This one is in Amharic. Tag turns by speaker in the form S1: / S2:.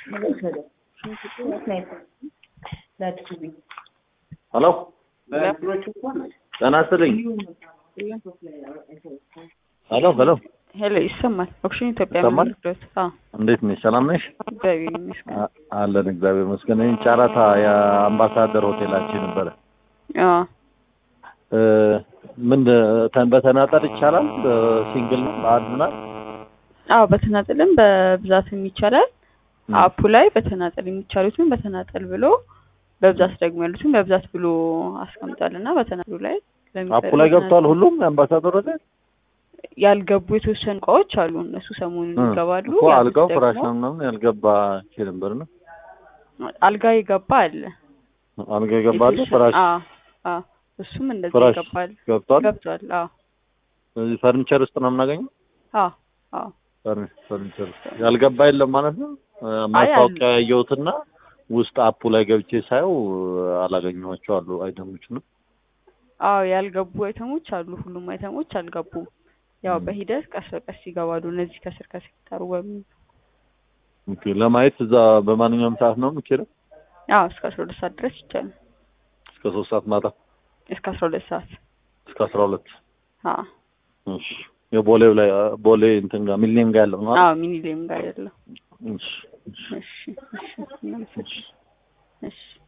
S1: ሄሎ ጤና ይስጥልኝ። ሄሎ ሄሎ
S2: ሄሎ ይሰማል። ኦክሽን ኢትዮጵያ
S1: ይሰማል?
S2: መንግስት አዎ
S1: እንዴት ነሽ? ሰላም ነሽ?
S2: እግዚአብሔር ይመስገን።
S1: አ- አለን እግዚአብሔር ይመስገን። ይህን ጨረታ የአምባሳደር ሆቴላችን ነበረ
S2: አዎ
S1: እ፣ ምን ተ- በተናጠል ይቻላል? ሲንግል ነው በአንድ ናት?
S2: አዎ በተናጠልም በብዛትም ይቻላል።
S1: ም።
S2: አፑ ላይ በተናጠል የሚቻሉትን በተናጠል ብሎ በብዛት ደግሞ ያሉትን በብዛት ብሎ አስቀምጧል እና በተናጠሉ ላይ
S1: አፑ ላይ ገብቷል ሁሉም የአምባሳደር ሆቴል
S2: ያልገቡ የተወሰኑ እቃዎች አሉ። እነሱ ሰሞኑን
S1: እ፣
S2: ይገባሉ።
S1: እኮ
S2: ያሉት
S1: አልጋው
S2: ደግሞ
S1: ፍራሽ ነው ምናምን ያልገባ ኪ ነበር ነው
S2: አልጋ የገባ አለ።
S1: አልጋ ይገባል
S2: የተወሰነ-
S1: ፍራሽ
S2: አዎ አዎ እሱም እንደዚህ
S1: ፍራሽ
S2: ይገባል
S1: ገብቷል።
S2: ገብቷል። አዎ
S1: እዚህ ፈርኒቸር ውስጥ ነው የምናገኘው።
S2: አዎ አዎ
S1: ፈርኒ- ፈርኒቸር ውስጥ ያልገባ የለም ማለት ነው። እ፣
S2: አይ፣
S1: ማስታወቂያ ያየሁትና ውስጥ አፑ ላይ ገብቼ ሳየው አላገኘኋቸው አሉ አይተሞች ነው።
S2: አዎ ያልገቡ አይተሞች አሉ። ሁሉም አይተሞች አልገቡም። ያው
S1: ም።
S2: በሂደት ቀስ በቀስ ይገባሉ። እነዚህ ከስር ከስር ይታሩ በሚል
S1: ኦኬ ለማየት እዛ በማንኛውም ሰዓት ነው የምችለው?
S2: አዎ እስከ አስራ ሁለት ሰዓት ድረስ ይቻላል።
S1: እስከ ሶስት ሰዓት ማታ
S2: እስከ አስራ ሁለት ሰዓት
S1: እስከ አስራ ሁለት
S2: አዎ
S1: እሺ የቦሌው ላይ ቦሌ እንትን ጋር ሚሊኒየም ጋር ያለው ነው አይደል?
S2: አዎ ሚኒሌም ጋር ያለው
S1: እሺ እሺ
S2: እሺ እሺ እናመሰግናለን። እሺ